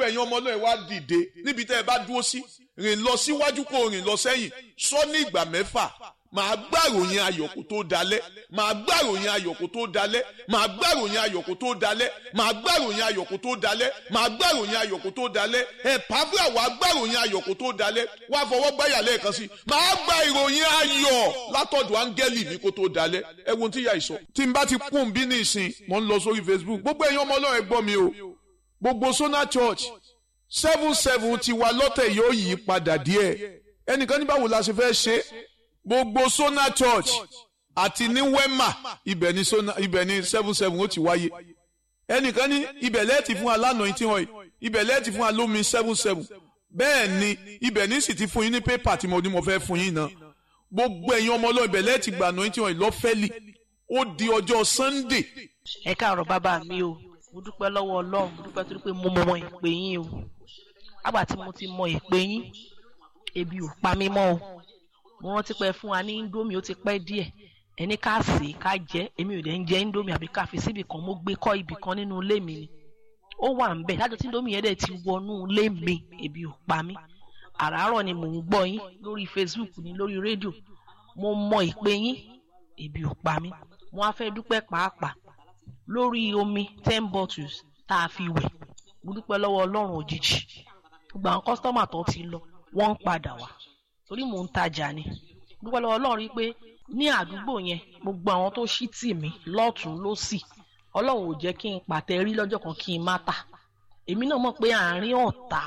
ẹ̀yin ọmọ náà wá dìde níbi tẹ́ ẹ bá dúró sí rìn lọ síwájú kó rìn lọ sẹ́yìn sọ ní ìgbà mẹ́fà màá gbàròyìn ayọ̀ kó tó dalẹ̀ màá gbàròyìn ayọ̀ kó tó dalẹ̀ màá gbàròyìn ayọ̀ kó tó dalẹ̀ màá gbàròyìn ayọ̀ kó tó dalẹ̀ màá gbàròyìn ayọ̀ kó tó dalẹ̀ ẹ̀ pàbíà wàá gbàròyìn ayọ̀ kó tó dalẹ̀ wàá fọwọ́ gbáyà lẹ́ẹ̀kan sí màá gba ìròyìn ayọ̀ látọ̀dọ̀ áńgẹ́lì mi kó tó dalẹ̀ ẹ wo tí ìyá ìsọ. tí n bá ti kún bí ní ìsìn mò ń lọ sórí Facebook gbogbo ẹ̀yin ọmọ ọlọ́run ẹ gbọ́ mi o gbogbo Sona Church seven seven ti wa lọ́tẹ̀ yóò yí padà díẹ̀ ẹnìkan ní báwo la ṣe fẹ́ ṣe gbogbo Sona Church àti ní Wema ibẹ̀ ni Sona ibẹ̀ ni seven seven ó ti wáyé ẹnìkan ní ibẹ̀ lẹ́ẹ̀tì fún wa lánàá tí wọ́n ibẹ̀ lẹ́ẹ̀tì fún wa lómi seven seven bẹ́ẹ̀ ni ibẹ̀ ní sì ti fún yín ní pépà tí mo ní mo fẹ́ fún yín náà gbogbo ẹ̀yin ọmọ ọlọ́run ibẹ̀ lẹ́ẹ̀tì gbà náà tí wọ́n lọ́fẹ́lì ó di ọjọ́ Sunday. ẹ káàárọ̀ bàbá mi o mo dúpẹ́ lọ́wọ́ ọlọ́run mo dúpẹ́ torí pé mo mọ ìpè yín o àgbà tí mo ti mọ ìpè yín ebi ò pa mí mọ́ o mo rántí pé fún wa ní indomie ó ti pẹ́ díẹ̀ ẹni ká sè é ká jẹ èmi ò dẹ̀ ń jẹ indomie àbí ká fi síbì kan mo gbé kọ́ ibì kan nínú ilé mi ni ó wà ń bẹ̀ lájọ tí indomie yẹn dẹ̀ ti wọnú ilé mi ebi ò pa mí àràárọ̀ ni mò ń gbọ́ yín lórí Facebook ni lórí rédíò mo mọ ìpè yín ebi ò pa mí mo wá fẹ́ dúpẹ́ pàápàá lórí omi ten bottles tá a fi wẹ̀ mo dúpẹ́ lọ́wọ́ ọlọ́run òjijì gbogbo àwọn kọ́sítọ́mà tó ti lọ wọ́n ń padà wá torí mò ń tajà ni dúpẹ́ lọ́wọ́ ọlọ́run rí pé ní àdúgbò yẹn gbogbo àwọn tó ṣí tì mí lọ́tún lọ́sì ọlọ́run ò jẹ́ kí n pàtẹ rí lọ́jọ́ kan kí n má tà èmi náà mọ̀ pé àárín ọ̀tá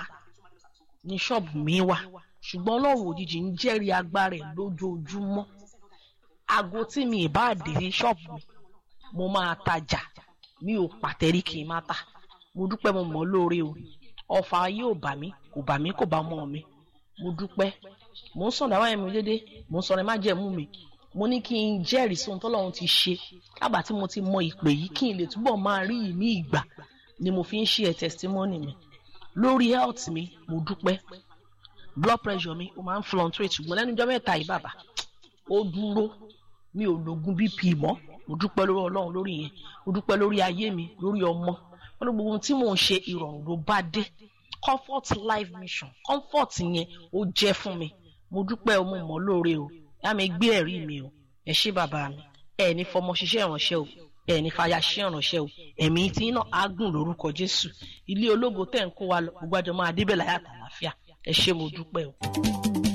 ní ṣọ́ọ̀bù mi wà ṣùgbọ́n ọlọ́run òjijì ń jẹ́rìí agbára ẹ̀ lójoojúmọ́ aago tí mi ì bá dé sí ṣọ́ọ̀bù mi mo máa tajà mi ò pàtẹ́rí kì í má tà mo dúpẹ́ mo mọ̀ lóore o ọfà ayé ò bà mí kò bà mí kò bá mọ́ mi mo dúpẹ́ mo ń sọ̀rọ̀ àwọn ẹ̀mí dédé mo ń sọ̀rọ̀ ẹ̀ má jẹ̀mú mi mo ní kí n jẹ́rìí sí ohun tọ́lọ́run ti ṣe lágbà tí mo ti mọ ìpè yìí kí n lè túbọ̀ máa rí ìní ìgbà ni mo fi ń ṣe ẹ̀ testimony mi lórí health mi mo dúpẹ́ blood pressure mi ó máa ń fluctuate ṣùgbọ́n lẹ́nu ọjọ́ mẹ́ta yìí bàbá ó dúró mi ò lògùn bp mọ́ mo dúpẹ́ lórí ọlọ́run lórí yẹn mo dúpẹ́ lórí ayé mi lórí ọmọ wọn ní gbogbo ohun tí mò ń ṣe ìrọ̀rùn ló bá dé comfort life mission comfort yẹn ó jẹ́ fún mi mo dúpẹ́ o mo mọ̀ lóore o yá mi gbé ẹ̀rí mi o ẹ ṣé bàbá mi ẹ ní fọmọ ṣiṣẹ́ ìránṣẹ́ o ẹ ní fàyà ṣiṣẹ́ ìránṣẹ́ o ẹ̀mí tí iná á gùn lórúkọ jésù ilé ológo tẹ̀ ń kó wa lọ gbogbo àjọ máa débẹ̀ láyà àtàlàfíà ẹ ṣé mo dúpẹ́ o.